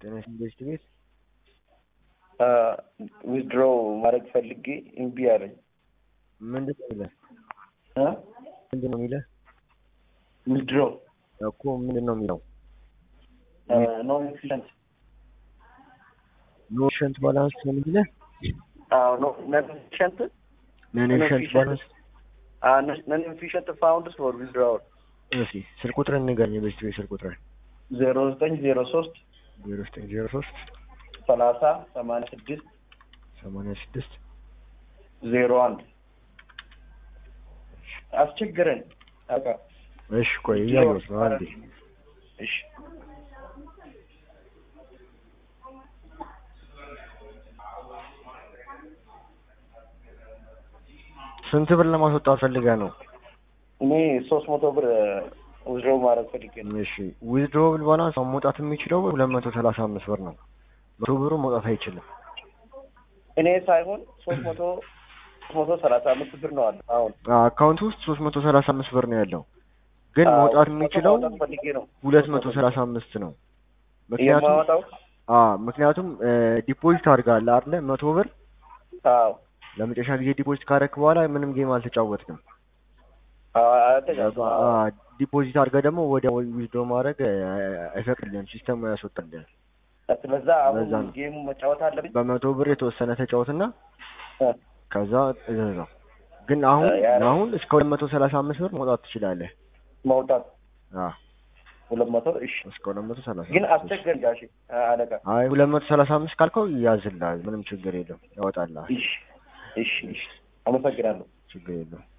ጤና ኢንቨስት ቤት ዊዝድሮ ማድረግ ፈልጌ እምቢ አለኝ። ምንድን ነው የሚለህ? እ? ምንድን ነው የሚለህ ዊዝድሮ እኮ ምንድን ነው የሚለው? ኖ ኢንፊሽንት ኖ ኤፊሽንት ባላንስ ነው የሚለህ? ኖ ኢንፊሽንት ነን ኤፊሽንት ባላንስ። ነን ኢንፊሽንት ፋውንድስ ፎር ዊዝድሮዋል እሺ ስልክ ቁጥርን ንገረኝ። የኢንቨስት ቤት ስልክ ቁጥርን ዜሮ ዘጠኝ ዜሮ ሶስት ዜሮ ዘጠኝ ዜሮ ሶስት ሰላሳ ሰማንያ ስድስት ሰማንያ ስድስት ዜሮ አንድ አስቸግረን አቃ እሺ ቆይ እያየሁት ነው አንዴ እሺ ስንት ብር ለማስወጣት ፈልገህ ነው? እኔ ሶስት መቶ ብር ዊዝድሮ ማድረግ ፈልጌ ነው። እሺ ዊዝድሮብል ባላንስ አሁን መውጣት የሚችለው ሁለት መቶ ሰላሳ አምስት ብር ነው። መቶ ብሩ መውጣት አይችልም። እኔ ሳይሆን ሶስት መቶ ሶስት መቶ ሰላሳ አምስት ብር ነው አለ አሁን አካውንት ውስጥ ሶስት መቶ ሰላሳ አምስት ብር ነው ያለው፣ ግን አዎ፣ መውጣት መቶ የሚችለው ማውጣት ፈልጌ ነው ሁለት መቶ ሰላሳ አምስት ነው። ምክንያቱም የማወጣው አ ምክንያቱም ዲፖዚት አድርጋለህ አይደለ? መቶ ብር አዎ ለመጨረሻ ጊዜ ዲፖዚት ካደረክ በኋላ ምንም ጌም አልተጫወትንም። አዎ አልተጫወትኩም። አ ዲፖዚት አድርገህ ደግሞ ወደ ዊዝድሮ ማድረግ አ- አይፈቅድልህም፣ ሲስተሙ ያስወጣልህ። ስለዛ አሁን ለዛ ነው። ጌሙ መጫወት አለብኝ። በመቶ ብር የተወሰነ ተጫወትና እ፣ ከዛ እዘዘው። ግን አሁን ያ- አሁን እስከ ሁለት መቶ ሰላሳ አምስት ብር መውጣት ትችላለህ። መውጣት አ ሁለት መቶ እሺ። እስከ ሁለት መቶ ሰላሳ ግን አምስት ብር። አስቸገር ጋሼ አ- አለቃ አይ ሁለት መቶ ሰላሳ አምስት ካልከው ያዝልሃል፣ ምንም ችግር የለም፣ ያወጣልሃል፣ እሺ እሺ እሺ አመሰግናለሁ። ችግር የለም።